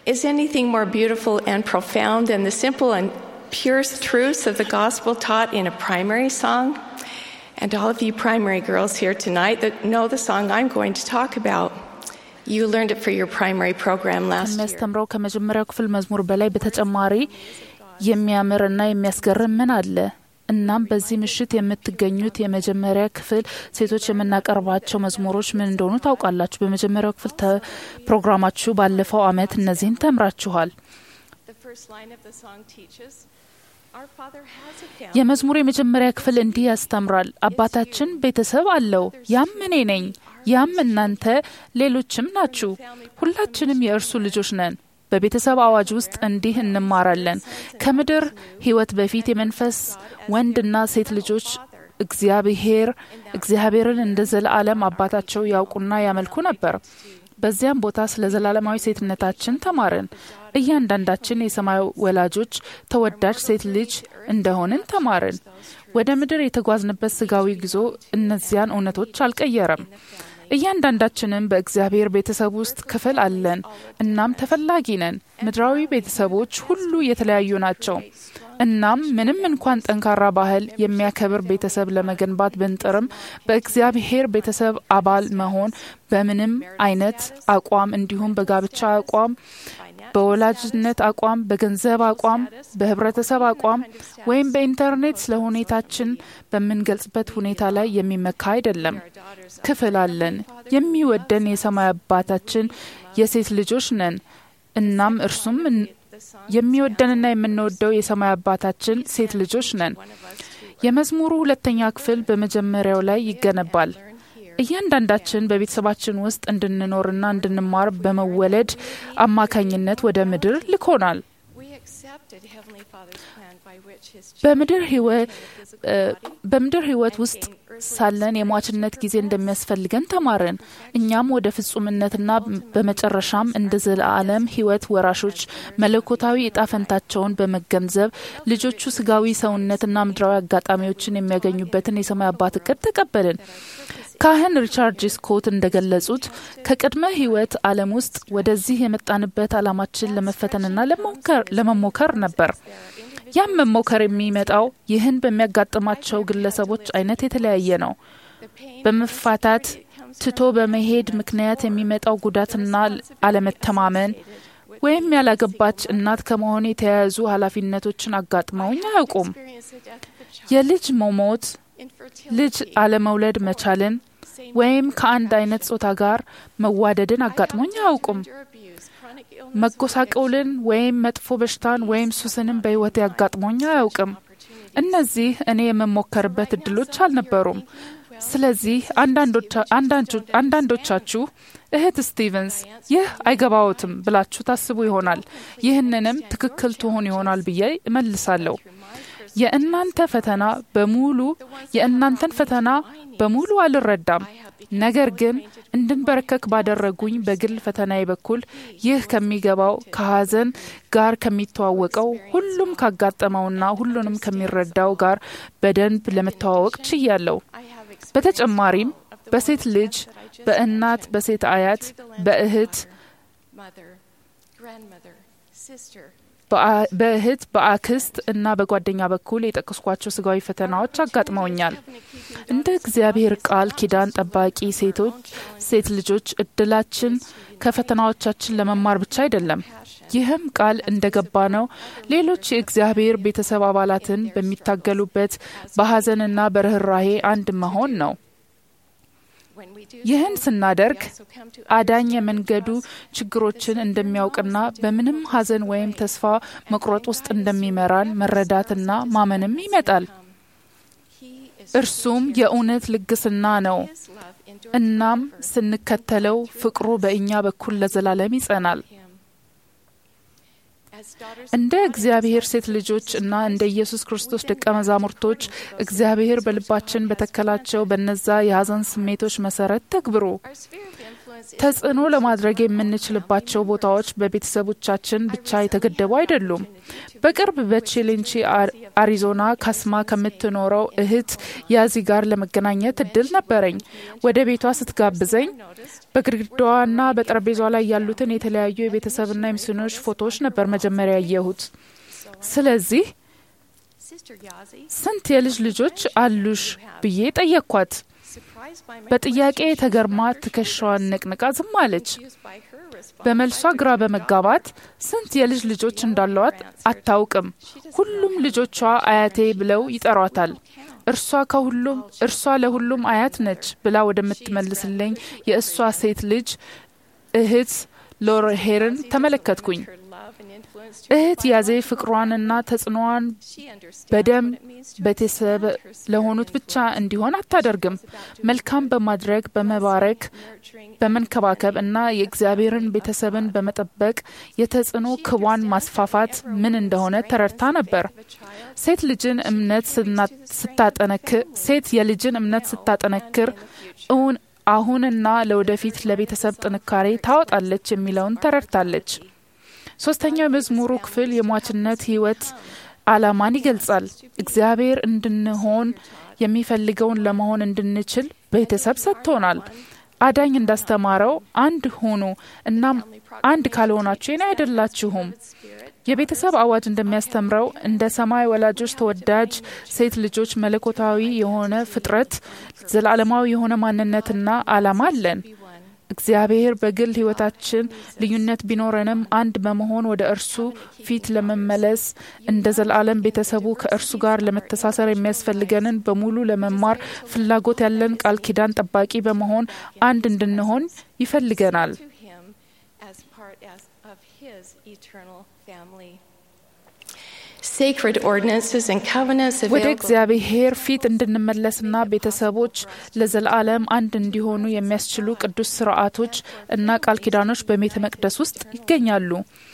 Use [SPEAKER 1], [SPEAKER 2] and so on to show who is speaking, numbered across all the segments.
[SPEAKER 1] Is anything more beautiful and profound than the simple and pure truths of the gospel taught in a primary song? And all of you primary girls here tonight that know the song I'm going to talk about. You learned it for your primary program last year.
[SPEAKER 2] ከሚያስተምረው ከመጀመሪያው ክፍል መዝሙር በላይ በተጨማሪ የሚያምርና የሚያስገርም ምን አለ? እናም በዚህ ምሽት የምትገኙት የመጀመሪያ ክፍል ሴቶች የምናቀርባቸው መዝሙሮች ምን እንደሆኑ ታውቃላችሁ። በመጀመሪያው ክፍል ተ- ፕሮግራማችሁ ባለፈው ዓመት እነዚህን ተምራችኋል።
[SPEAKER 1] The first line of the song teaches Our Father has a family.
[SPEAKER 2] የመዝሙሩ የመጀመሪያ ክፍል እንዲህ ያስተምራል። አባታችን ቤተሰብ አለው። ያም እኔ ነኝ፣ ያም እናንተ፣ ሌሎችም ናችሁ። ሁላችንም የእርሱ ልጆች ነን። በቤተሰብ አዋጅ ውስጥ እንዲህ እንማራለን። ከምድር ሕይወት በፊት የመንፈስ ወንድና ሴት ልጆች እግዚአብሔር እግዚአብሔርን እንደ ዘለዓለም አባታቸው ያውቁና ያመልኩ ነበር። በዚያም ቦታ ስለ ዘላለማዊ ሴትነታችን ተማርን። እያንዳንዳችን የሰማይ ወላጆች ተወዳጅ ሴት ልጅ እንደሆንን ተማርን። ወደ ምድር የተጓዝንበት ስጋዊ ጉዞ እነዚያን እውነቶች አልቀየረም። እያንዳንዳችንም በእግዚአብሔር ቤተሰብ ውስጥ ክፍል አለን። እናም ተፈላጊ ነን። ምድራዊ ቤተሰቦች ሁሉ የተለያዩ ናቸው። እናም ምንም እንኳን ጠንካራ ባህል የሚያከብር ቤተሰብ ለመገንባት ብንጥርም በእግዚአብሔር ቤተሰብ አባል መሆን በምንም አይነት አቋም እንዲሁም በጋብቻ አቋም፣ በወላጅነት አቋም፣ በገንዘብ አቋም፣ በህብረተሰብ አቋም ወይም በኢንተርኔት ስለ ሁኔታችን በምንገልጽበት ሁኔታ ላይ የሚመካ አይደለም። ክፍል አለን። የሚወደን የሰማይ አባታችን የሴት ልጆች ነን። እናም እርሱም የሚወደንና የምንወደው የሰማይ አባታችን ሴት ልጆች ነን። የመዝሙሩ ሁለተኛ ክፍል በመጀመሪያው ላይ ይገነባል። እያንዳንዳችን በቤተሰባችን ውስጥ እንድንኖርና እንድንማር በመወለድ አማካኝነት ወደ ምድር ልኮናል።
[SPEAKER 1] We accepted Heavenly Father's plan by which His
[SPEAKER 2] በምድር ህይወት በምድር ህይወት ውስጥ ሳለን የሟችነት ጊዜ እንደሚያስፈልገን ተማርን። እኛም ወደ ፍጹምነትና በመጨረሻም እንደ ዘለዓለም ህይወት ወራሾች መለኮታዊ እጣ ፈንታቸውን በመገንዘብ ልጆቹ ስጋዊ ሰውነትና ምድራዊ አጋጣሚዎችን የሚያገኙበትን የሰማይ አባት እቅድ ተቀበልን። ካህን ሪቻርድ ጂ ስኮት እንደገለጹት ከቅድመ ህይወት ዓለም ውስጥ ወደዚህ የመጣንበት ዓላማችን ለመፈተንና ለመሞከር- ለመሞከር ነበር። ያም መሞከር የሚመጣው ይህን በሚያጋጥማቸው ግለሰቦች አይነት የተለያየ ነው። በመፋታት ትቶ በመሄድ ምክንያት የሚመጣው ጉዳትና አለመተማመን ወይም ያላገባች እናት ከመሆን የተያያዙ ኃላፊነቶችን አጋጥመውኝ አያውቁም።
[SPEAKER 1] experience the death of a child,
[SPEAKER 2] የልጅ መሞት፣
[SPEAKER 1] infertility,
[SPEAKER 2] ልጅ አለመውለድ መቻልን ወይም ከአንድ አይነት ጾታ ጋር መዋደድን አጋጥሞኝ አያውቁም።
[SPEAKER 1] gender abuse, chronic illness,
[SPEAKER 2] መጎሳቀልን ወይም መጥፎ በሽታን ወይም ሱስንም በሕይወቴ አጋጥሞኝ አያውቅም። እነዚህ እኔ የምሞከርበት እድሎች አልነበሩም። ስለዚህ አንዳንዶቻ- አንዳንጆ- አንዳንዶቻችሁ እህት ስቲቨንስ ይህ አይገባዎትም ብላችሁ ታስቡ ይሆናል። ይህንንም ትክክል ትሆን ይሆናል ብዬ እመልሳለሁ። የእናንተ ፈተና በሙሉ የእናንተን ፈተና በሙሉ አልረዳም። ነገር ግን እንድንበረከክ ባደረጉኝ በግል ፈተናዬ በኩል ይህ ከሚገባው ከሐዘን ጋር ከሚተዋወቀው ሁሉም ካጋጠመውና ሁሉንም ከሚረዳው ጋር በደንብ ለመተዋወቅ ችያለሁ። በተጨማሪም በሴት ልጅ፣ በእናት፣ በሴት አያት፣ በእህት
[SPEAKER 1] mother, grandmother, sister,
[SPEAKER 2] በአ- በእህት በአክስት እና በጓደኛ በኩል የጠቀስኳቸው ስጋዊ ፈተናዎች አጋጥመውኛል። እንደ እግዚአብሔር ቃል ኪዳን ጠባቂ ሴቶች ሴት ልጆች እድላችን ከፈተናዎቻችን ለመማር ብቻ አይደለም። ይህም ቃል እንደገባ ነው ሌሎች የእግዚአብሔር ቤተሰብ አባላትን በሚታገሉበት በሐዘንና በርኅራሄ አንድ መሆን ነው።
[SPEAKER 1] when we do
[SPEAKER 2] ይህን ስናደርግ
[SPEAKER 1] so come to
[SPEAKER 2] አዳኝ የመንገዱ ችግሮችን እንደሚያውቅና በምንም ሐዘን ወይም ተስፋ መቁረጥ ውስጥ እንደሚመራን መረዳትና ማመንም ይመጣል።
[SPEAKER 1] He is
[SPEAKER 2] እርሱም የእውነት ልግስና ነው።
[SPEAKER 1] His love endures
[SPEAKER 2] እናም ስንከተለው ፍቅሩ በእኛ በኩል ለዘላለም ይጸናል።
[SPEAKER 1] him. As daughters
[SPEAKER 2] እንደ እግዚአብሔር ሴት ልጆች እና እንደ ኢየሱስ ክርስቶስ ደቀ መዛሙርቶች እግዚአብሔር በልባችን በተከላቸው በነዛ የሐዘን ስሜቶች መሰረት ተግብሩ።
[SPEAKER 1] our sphere of influence is
[SPEAKER 2] ተጽዕኖ ለማድረግ የምንችልባቸው ቦታዎች በቤተሰቦቻችን ብቻ የተገደቡ አይደሉም። በቅርብ በቼሌንቺ አሪዞና ካስማ ከምትኖረው እህት ያዚ ጋር ለመገናኘት እድል ነበረኝ። ወደ ቤቷ ስትጋብዘኝ በግድግዳዋና በጠረጴዛዋ ላይ ያሉትን የተለያዩ የቤተሰብና የሚስዮኖች ፎቶዎች ነበር መጀመሪያ ያየሁት። ስለዚህ ስንት የልጅ ልጆች አሉሽ ብዬ ጠየቅኳት። በጥያቄ ተገርማ ትከሻዋን ነቅንቃ ዝም አለች። በመልሷ ግራ በመጋባት ስንት የልጅ ልጆች እንዳለዋት አታውቅም። ሁሉም ልጆቿ አያቴ ብለው ይጠሯታል። እርሷ ከሁሉም እርሷ ለሁሉም አያት ነች ብላ ወደምትመልስልኝ የእሷ ሴት ልጅ እህት ሎርሄርን ተመለከትኩኝ። እህት ያዜ ፍቅሯንና ተጽዕኖዋን በደም ቤተሰብ ለሆኑት ብቻ እንዲሆን አታደርግም። መልካም በማድረግ በመባረክ፣ በመንከባከብ እና የእግዚአብሔርን ቤተሰብን በመጠበቅ የተጽዕኖ ክቧን ማስፋፋት ምን እንደሆነ ተረድታ ነበር። ሴት ልጅን እምነት ስታጠነክር ሴት የልጅን እምነት ስታጠነክር እውን አሁንና ለወደፊት ለቤተሰብ ጥንካሬ ታወጣለች የሚለውን ተረድታለች። ሶስተኛው የመዝሙሩ ክፍል የሟችነት ህይወት ዓላማን ይገልጻል። እግዚአብሔር እንድንሆን የሚፈልገውን ለመሆን እንድንችል ቤተሰብ ሰጥቶናል። አዳኝ እንዳስተማረው አንድ ሁኑ፣ እናም አንድ ካልሆናችሁ የኔ አይደላችሁም። የቤተሰብ አዋጅ እንደሚያስተምረው እንደ ሰማይ ወላጆች ተወዳጅ ሴት ልጆች መለኮታዊ የሆነ ፍጥረት ዘላለማዊ የሆነ ማንነትና ዓላማ አለን። እግዚአብሔር በግል ህይወታችን ልዩነት ቢኖረንም አንድ በመሆን ወደ እርሱ ፊት ለመመለስ እንደ ዘላለም ቤተሰቡ ከእርሱ ጋር ለመተሳሰር የሚያስፈልገንን በሙሉ ለመማር ፍላጎት ያለን ቃል ኪዳን ጠባቂ በመሆን አንድ እንድንሆን ይፈልገናል። ወደ እግዚአብሔር ፊት እንድንመለስና ቤተሰቦች ለዘላለም አንድ እንዲሆኑ የሚያስችሉ ቅዱስ ስርዓቶች እና ቃል ኪዳኖች በቤተ መቅደስ ውስጥ ይገኛሉ።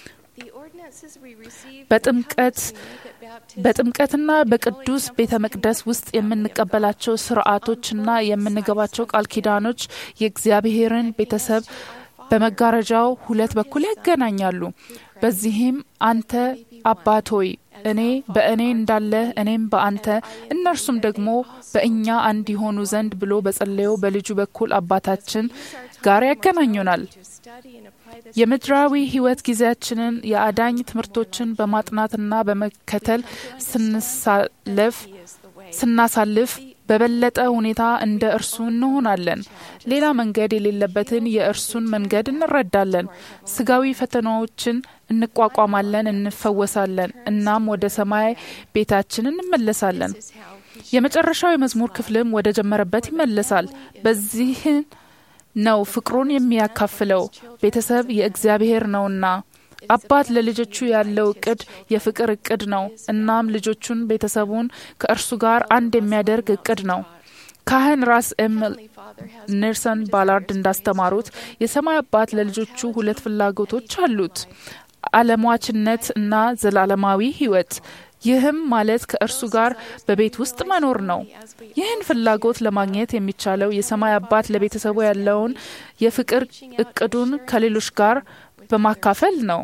[SPEAKER 2] በጥምቀት በጥምቀትና በቅዱስ ቤተ መቅደስ ውስጥ የምንቀበላቸው ስርዓቶችና የምንገባቸው ቃል ኪዳኖች የእግዚአብሔርን ቤተሰብ በመጋረጃው ሁለት በኩል ያገናኛሉ። በዚህም አንተ አባት ሆይ እኔ በእኔ እንዳለ እኔም በአንተ እነርሱም ደግሞ በእኛ አንድ የሆኑ ዘንድ ብሎ በጸለየው በልጁ በኩል አባታችን ጋር ያገናኙናል። የምድራዊ ሕይወት ጊዜያችንን የአዳኝ ትምህርቶችን በማጥናትና በመከተል ስንሳለፍ ስናሳልፍ በበለጠ ሁኔታ እንደ እርሱ እንሆናለን። ሌላ መንገድ የሌለበትን የእርሱን መንገድ እንረዳለን። ስጋዊ ፈተናዎችን እንቋቋማለን፣ እንፈወሳለን፣ እናም ወደ ሰማይ ቤታችን እንመለሳለን። የመጨረሻው የመዝሙር ክፍልም ወደ ጀመረበት ይመለሳል። በዚህን ነው ፍቅሩን የሚያካፍለው። ቤተሰብ የእግዚአብሔር ነውና አባት ለልጆቹ ያለው እቅድ የፍቅር እቅድ ነው። እናም ልጆቹን ቤተሰቡን ከእርሱ ጋር አንድ የሚያደርግ እቅድ ነው። ካህን ራስ ኤም ኔልሰን ባላርድ እንዳስተማሩት የሰማይ አባት ለልጆቹ ሁለት ፍላጎቶች አሉት፣ አለሟችነት እና ዘላለማዊ ሕይወት። ይህም ማለት ከእርሱ ጋር በቤት ውስጥ መኖር ነው። ይህን ፍላጎት ለማግኘት የሚቻለው የሰማይ አባት ለቤተሰቡ ያለውን የፍቅር እቅዱን ከሌሎች ጋር በማካፈል ነው።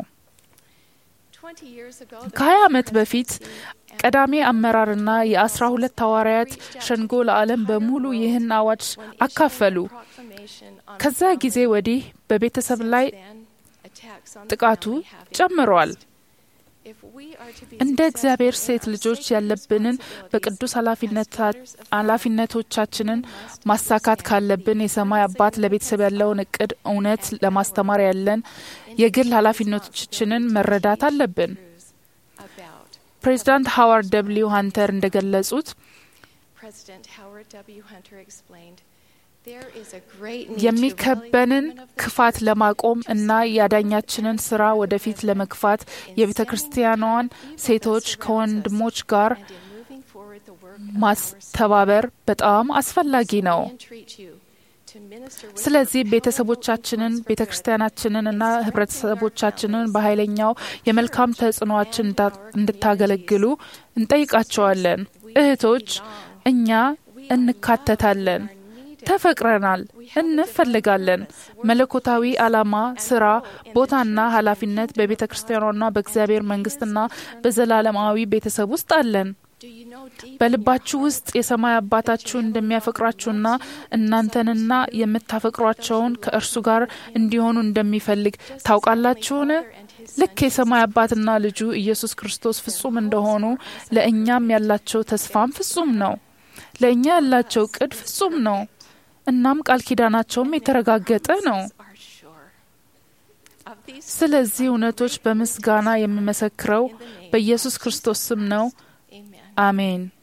[SPEAKER 2] ከሀያ ዓመት በፊት ቀዳሚ አመራርና የአስራ ሁለት ሐዋርያት ሸንጎ ለዓለም በሙሉ ይህን አዋጅ አካፈሉ። ከዛ ጊዜ ወዲህ በቤተሰብ ላይ ጥቃቱ ጨምሯል። እንደ እግዚአብሔር ሴት ልጆች ያለብንን በቅዱስ ኃላፊነቶቻችንን ማሳካት ካለብን የሰማይ አባት ለቤተሰብ ያለውን እቅድ እውነት ለማስተማር ያለን የግል ኃላፊነቶቻችንን መረዳት አለብን። ፕሬዚዳንት ሃዋርድ ደብልዩ ሀንተር እንደገለጹት የሚከበንን ክፋት ለማቆም እና የአዳኛችንን ስራ ወደፊት ለመግፋት የቤተ ክርስቲያኗን ሴቶች ከወንድሞች ጋር ማስተባበር በጣም አስፈላጊ ነው። ስለዚህ ቤተሰቦቻችንን፣ ቤተ ክርስቲያናችንን እና ህብረተሰቦቻችንን በኃይለኛው የመልካም ተጽዕኖችን እንድታገለግሉ እንጠይቃቸዋለን። እህቶች፣ እኛ እንካተታለን ተፈቅረናል፣ እንፈልጋለን። መለኮታዊ ዓላማ፣ ስራ፣ ቦታና ኃላፊነት በቤተ ክርስቲያኗና በእግዚአብሔር መንግስትና በዘላለማዊ ቤተሰብ ውስጥ አለን። በልባችሁ ውስጥ የሰማይ አባታችሁ እንደሚያፈቅራችሁና እናንተንና የምታፈቅሯቸውን ከእርሱ ጋር እንዲሆኑ እንደሚፈልግ ታውቃላችሁን? ልክ የሰማይ አባትና ልጁ ኢየሱስ ክርስቶስ ፍጹም እንደሆኑ ለእኛም ያላቸው ተስፋም ፍጹም ነው። ለእኛ ያላቸው ቅድ ፍጹም ነው። እናም ቃል ኪዳናቸውም የተረጋገጠ ነው። ስለዚህ እውነቶች በምስጋና የምመሰክረው በኢየሱስ ክርስቶስ ስም ነው። አሜን።